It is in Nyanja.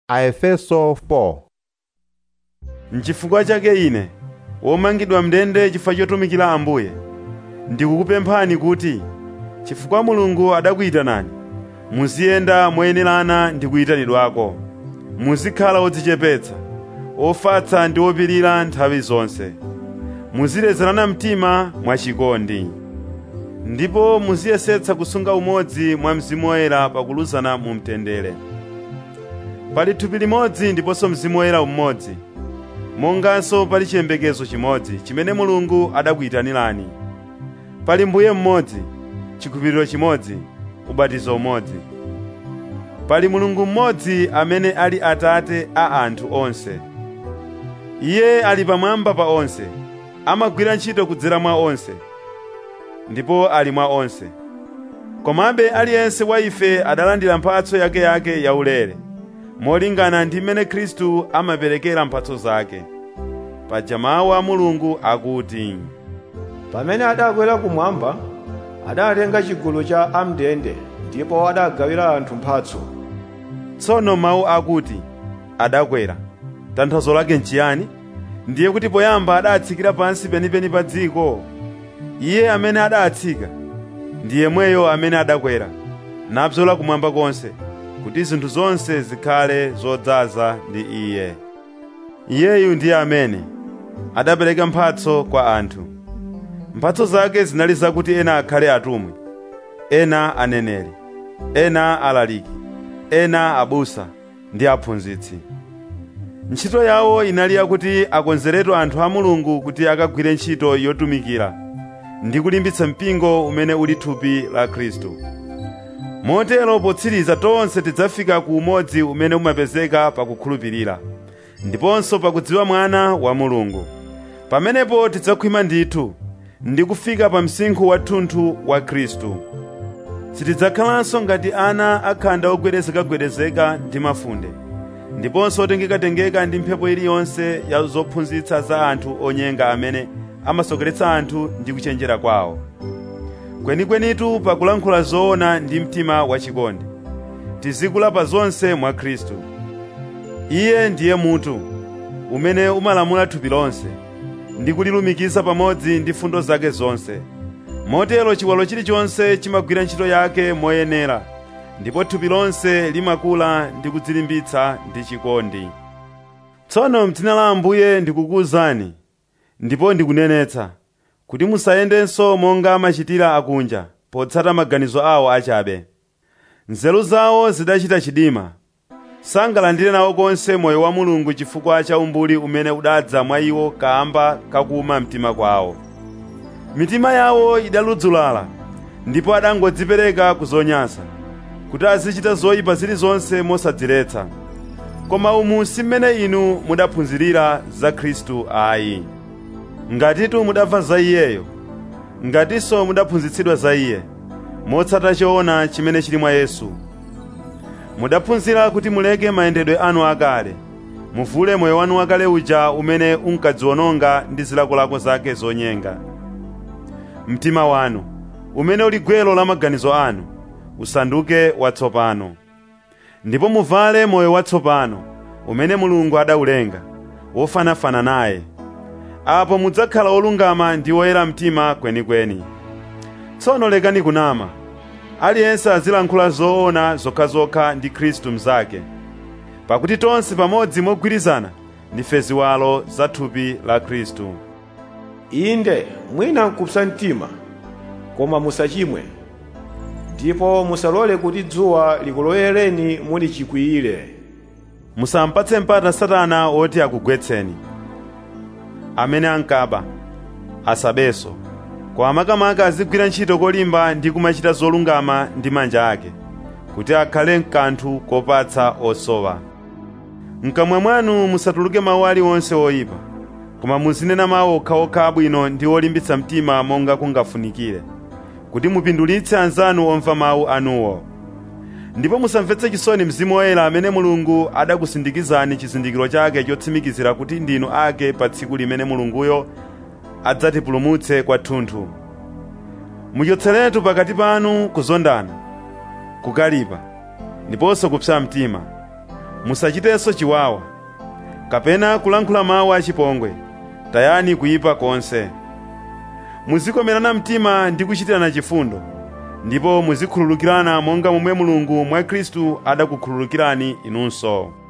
Aefeso 4 N'chifukwa chake ine, womangidwa mndende chifukwa chotumikira Ambuye, ndikukupemphani kuti, chifukwa Mulungu adakuyitanani, muziyenda moyenerana ndi kuyitanidwako. Muzikhala odzichepetsa, ofatsa ndi opirira nthawi zonse. Muzilezerana mtima mwachikondi. Ndipo muziyesetsa kusunga umodzi mwa Mzimu Woyera pakuluzana mu mtendere. Pali thupi limodzi ndiponso Mzimu Woyera umodzi, monganso pali chiyembekezo chimodzi chimene Mulungu adakuyitanirani. Pali Mbuye mmodzi, chikhulupiriro chimodzi, ubatizo umodzi. Pali Mulungu mmodzi amene ali Atate a anthu onse. Iye ali pamwamba pa onse, amagwira ntchito kudzera mwa onse, ndipo ali mwa onse. Komabe aliyense wa ife adalandira mphatso yakeyake yaulere, molingana ndi mmene Khristu amaperekera mphatso zake. Paja mawu a Mulungu akuti, pamene adakwera kumwamba adatenga chigulu cha am'ndende ndipo adagawira anthu mphatso tsono mawu akuti adakwera tanthauzo lake nchiyani ndiye kuti poyamba adatsikira pansi penipeni pa dziko iye amene adatsika ndi yemweyo amene adakwera nabzola kumwamba konse kuti zinthu zonse zikhale zodzaza ndi iye iyeyu ndiye amene adapereka mphatso kwa anthu mphatso zake zinali zakuti ena akhale atumwi ena aneneri ena alaliki ena abusa ndi aphunzitsi ntchito yawo inali yakuti akonzeretu anthu a mulungu kuti akagwire ntchito yotumikira ndi kulimbitsa mpingo umene uli thupi la khristu motero potsiriza tonse tidzafika ku umodzi umene umapezeka pakukhulupirira ndiponso pakudziwa mwana wa mulungu pamenepo tidzakhwima ndithu ndi kufika pa msinkhu wathunthu wa khristu sitidzakhalanso ngati ana akhanda ogwedezekagwedezeka ndi mafunde ndiponso otengekatengeka ndi mphepo iliyonse ya zophunzitsa za anthu onyenga amene amasokeretsa anthu ndi kuchenjera kwawo kwenikwenitu pakulankhula zoona ndi mtima wachikondi tizikula pa zonse mwa khristu iye ndiye mutu umene umalamula thupi lonse ndi kulilumikiza pamodzi ndi fundo zake zonse motero chiwalo chilichonse chimagwira ntchito yake moyenera ndipo thupi lonse limakula ndi kudzilimbitsa ndi chikondi tsono m'dzina la ambuye ndikukuwuzani ndipo ndikunenetsa kuti musayendenso monga amachitira akunja potsata maganizo awo achabe nzeru zawo zidachita chidima sangalandire nawo konse moyo wa mulungu chifukwa cha umbuli umene udadza mwa iwo kamba kakuma mtima kwawo mitima yawo idaludzulala ndipo adangodzipereka ku zonyansa kuti azichita zoyipa zilizonse mosadziretsa koma umu si mmene inu mudaphunzirira za khristu ayi ngatitu mudamva za iyeyo ngatinso mudaphunzitsidwa za iye motsata choona chimene chili mwa yesu mudaphunzira kuti muleke mayendedwe anu akale muvule moyo wanu wakale uja umene unkadziwononga ndi zilakolako zake zonyenga mtima wanu umene uli gwero la maganizo anu usanduke watsopano ndipo muvale moyo watsopano umene mulungu adaulenga wofanafana naye apo mudzakhala olungama ndi oyera mtima kwenikweni tsono lekani kunama aliyense azilankhula zoona zokhazokha ndi khristu mnzake pakuti tonse pamodzi mogwirizana ndife ziwalo za thupi la khristu inde mwina nkupsa mtima koma musachimwe ndipo musalole kuti dzuwa likulowereni muli chikwiyire musampatse mpata satana woti akugwetseni amene ankaba asabenso koma makamaka azigwira ntchito kolimba ndi kumachita zolungama ndi manja ake kuti akhale mkanthu kopatsa osowa mkamwa mwanu musatuluke mawu aliwonse oyipa koma muzinena mawu okhaokha abwino ndi olimbitsa mtima monga kungafunikire kuti mupindulitse anzanu omva mawu anuwo ndipo musamvetse chisoni mzimu woyera amene mulungu adakusindikizani chizindikiro chake chotsimikizira kuti ndinu ake pa tsiku limene mulunguyo adzatipulumutse kwathunthu muchotseretu pakati panu kuzondana kukalipa ndiponso kupsa mtima musachitenso chiwawa kapena kulankhula mawu achipongwe tayani kuyipa konse muzikomerana mtima ndi kuchitirana chifundo ndipo muzikhululukirana monga momwe mulungu mwa khristu adakukhululukirani inunso